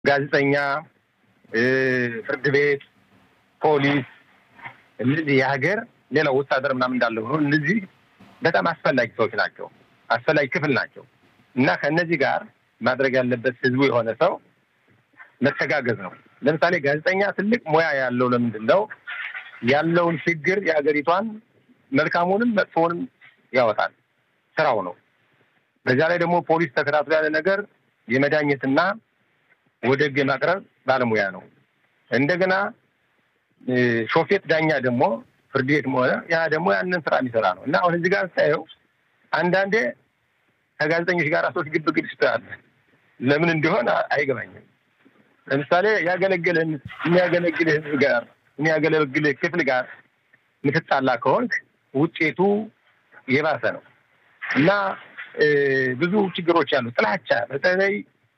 ጋዜጠኛ፣ ፍርድ ቤት፣ ፖሊስ እነዚህ የሀገር ሌላው ወታደር ምናምን እንዳለው ሆኖ እነዚህ በጣም አስፈላጊ ሰዎች ናቸው፣ አስፈላጊ ክፍል ናቸው እና ከእነዚህ ጋር ማድረግ ያለበት ህዝቡ የሆነ ሰው መተጋገዝ ነው። ለምሳሌ ጋዜጠኛ ትልቅ ሙያ ያለው ለምንድን ነው ያለውን ችግር የሀገሪቷን መልካሙንም መጥፎውንም ያወጣል፣ ስራው ነው። በዚያ ላይ ደግሞ ፖሊስ ተከታትሎ ያለ ነገር የመዳኘትና ወደ ህግ የማቅረብ ባለሙያ ነው። እንደገና ሾፌት ዳኛ ደግሞ ፍርድ ቤትም ሆነ ያ ደግሞ ያንን ስራ የሚሰራ ነው እና አሁን እዚህ ጋር ስታየው አንዳንዴ ከጋዜጠኞች ጋር ሰዎች ግብ ግብ ይስተያል። ለምን እንደሆነ አይገባኝም። ለምሳሌ ያገለግልህን የሚያገለግልህ ህዝብ ጋር የሚያገለግልህ ክፍል ጋር ምትጣላ ከሆንክ ውጤቱ የባሰ ነው እና ብዙ ችግሮች አሉ። ጥላቻ በተለይ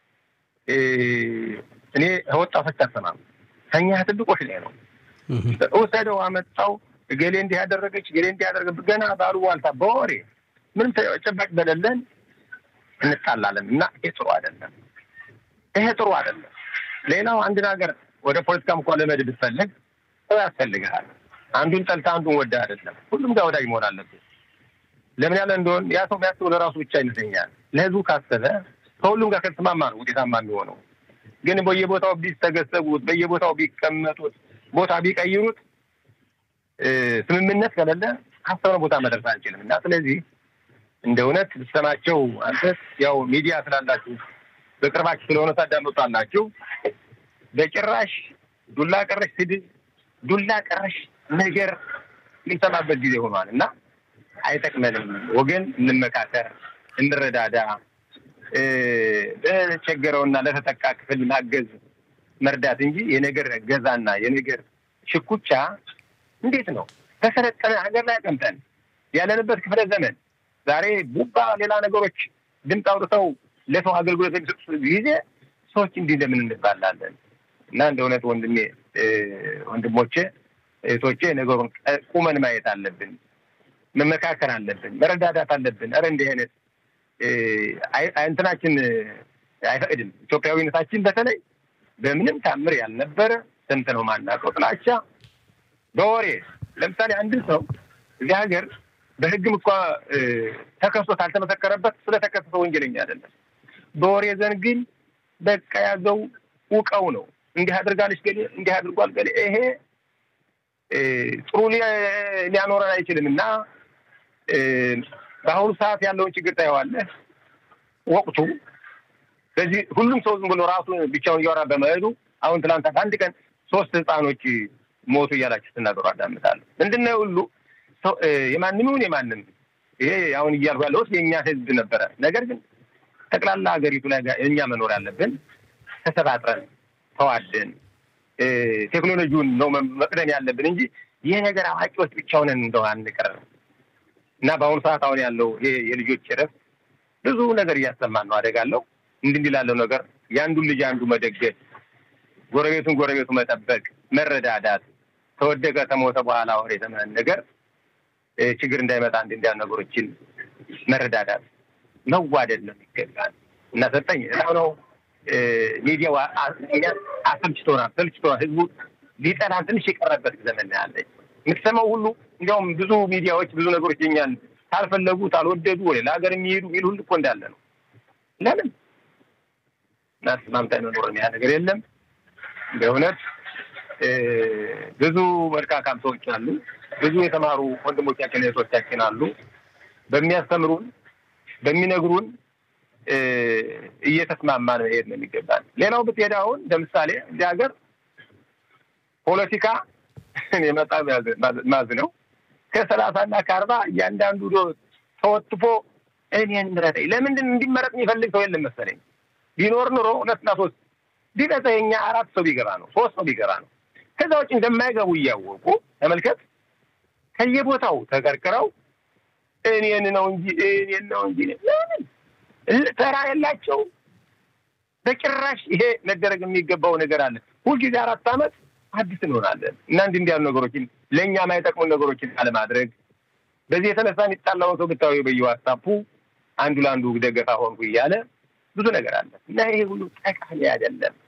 እኔ ወጣቶች አሰማም ከኛ ትልቆች ላይ ነው ውሰደው አመጣው እገሌ እንዲህ ያደረገች እገሌ እንዲህ ያደረገ ገና ባሉባልታ በወሬ ምንም ተጨባጭ በሌለን እንጣላለን እና ይሄ ጥሩ አይደለም። ይሄ ጥሩ አይደለም። ሌላው አንድን ሀገር ወደ ፖለቲካም እንኳን ለመድ ብትፈልግ ሰው ያስፈልግሃል። አንዱን ጠልታ አንዱን ወደ አይደለም። ሁሉም ጋር ወዳጅ መሆን አለብን። ለምን ያለ እንደሆን ያ ሰው የሚያስበው ለራሱ ብቻ ይመስለኛል። ለህዝቡ ካሰበ ከሁሉም ጋር ከተስማማ ነው ውጤታማ የሚሆነው። ግን በየቦታው ቢሰገሰጉት፣ በየቦታው ቢቀመጡት፣ ቦታ ቢቀይሩት ስምምነት ከሌለ ካሰብነው ቦታ መድረስ አንችልም እና ስለዚህ እንደ እውነት ብትሰማቸው አንተስ ያው ሚዲያ ስላላችሁ በቅርባችሁ ስለሆነ ታዳምጣላችሁ። በጭራሽ ዱላ ቀረሽ ስድብ፣ ዱላ ቀረሽ ነገር የሚሰማበት ጊዜ ሆኗል እና አይጠቅመንም። ወገን እንመካከር፣ እንረዳዳ። ለተቸገረውና ለተጠቃ ክፍል ማገዝ መርዳት እንጂ የነገር ገዛና የነገር ሽኩቻ እንዴት ነው ተሰለጠነ ሀገር ላይ አቀምጠን ያለንበት ክፍለ ዘመን ዛሬ ቡባ ሌላ ነገሮች ድምፅ አውጥተው ለሰው አገልግሎት የሚሰጡ ጊዜ ሰዎች እንዲህ እንደምን እንባላለን? እና እንደ እውነት ወንድሜ ወንድሞቼ እህቶቼ ነገሩን ቁመን ማየት አለብን። መመካከር አለብን። መረዳዳት አለብን። ኧረ እንዲህ አይነት እንትናችን አይፈቅድም። ኢትዮጵያዊነታችን በተለይ በምንም ታምር ያልነበረ ስንት ነው ማናውቀው ጥላቻ በወሬ ለምሳሌ አንድን ሰው እዚህ ሀገር በሕግም እኳ ተከሶ ካልተመሰከረበት ስለተከሰሰ ወንጀለኛ አይደለም። በወሬ ዘንድ ግን በቃ ያዘው ውቀው ነው እንዲህ አድርጋለች ገሌ እንዲህ አድርጓል ገሌ ይሄ ጥሩ ሊያኖረን አይችልም እና በአሁኑ ሰዓት ያለውን ችግር ታየዋለህ። ወቅቱ በዚህ ሁሉም ሰው ዝም ብሎ ራሱ ብቻውን እያወራ በመሄዱ አሁን ትናንት አንድ ቀን ሶስት ህፃኖች ሞቱ እያላችሁ ስትናገሩ አዳምጣለሁ። ምንድን ነው ሁሉ የማንም ይሁን የማንም ይሄ አሁን እያልኩ ያለሁት የእኛ ህዝብ ነበረ። ነገር ግን ጠቅላላ ሀገሪቱ ላይ እኛ መኖር ያለብን ተሰባጥረን ተዋደን ቴክኖሎጂውን ነው መቅደም ያለብን እንጂ ይህ ነገር አዋቂዎች ብቻውን እንደው አንቀር እና በአሁኑ ሰዓት አሁን ያለው ይሄ የልጆች እረፍት ብዙ ነገር እያሰማን ነው። አደጋለሁ እንዲህ እንዲህ ላለው ነገር የአንዱን ልጅ አንዱ መደገፍ፣ ጎረቤቱን ጎረቤቱ መጠበቅ፣ መረዳዳት ተወደቀ ተሞተ በኋላ ወር የተመን ነገር ችግር እንዳይመጣ እንዲ እንዲያ ነገሮችን መረዳዳት መዋደድ ነው ይገባል እና ሰጠኝ ነው ሚዲያው አሰልችቶናል፣ ሰልችቶናል። ህዝቡ ሊጠላን ትንሽ የቀረበት ዘመን ያለች የምትሰማው ሁሉ እንዲያውም ብዙ ሚዲያዎች ብዙ ነገሮች የኛን ካልፈለጉ ካልወደዱ ወይ ለሀገር የሚሄዱ ሚል ሁሉ እኮ እንዳለ ነው። ለምን እና ተስማምታ መኖር ያ ነገር የለም። በእውነት ብዙ መልካካም ሰዎች አሉ። ብዙ የተማሩ ወንድሞቻችን እህቶቻችን አሉ። በሚያስተምሩን በሚነግሩን እየተስማማን መሄድ ነው የሚገባል። ሌላው ብትሄድ አሁን ለምሳሌ እዚህ ሀገር ፖለቲካ የመጣ ማዝ ነው ከሰላሳ እና ከአርባ እያንዳንዱ ተወትፎ እኔን ምረጠኝ። ለምንድን እንዲመረጥ የሚፈልግ ሰው የለም መሰለኝ። ቢኖር ኑሮ ሁለትና ሶስት ቢበዛ የኛ አራት ሰው ቢገባ ነው ሶስት ሰው ቢገባ ነው። ከዛ ውጭ እንደማይገቡ እያወቁ ተመልከት፣ ከየቦታው ተቀርቅረው እኔን ነው እንጂ እኔን ነው እንጂ ለምን ተራ የላቸው በጭራሽ። ይሄ መደረግ የሚገባው ነገር አለ። ሁልጊዜ አራት ዓመት አዲስ እንሆናለን እና እንዲህ እንዲያሉ ነገሮችን ለእኛ የማይጠቅሙን ነገሮችን አለማድረግ። በዚህ የተነሳ የሚጣላውን ሰው ብታዊ በየዋትሳፑ አንዱ ለአንዱ ደገፋ ሆንኩ እያለ ብዙ ነገር አለ እና ይሄ ሁሉ ጠቃሚ አይደለም።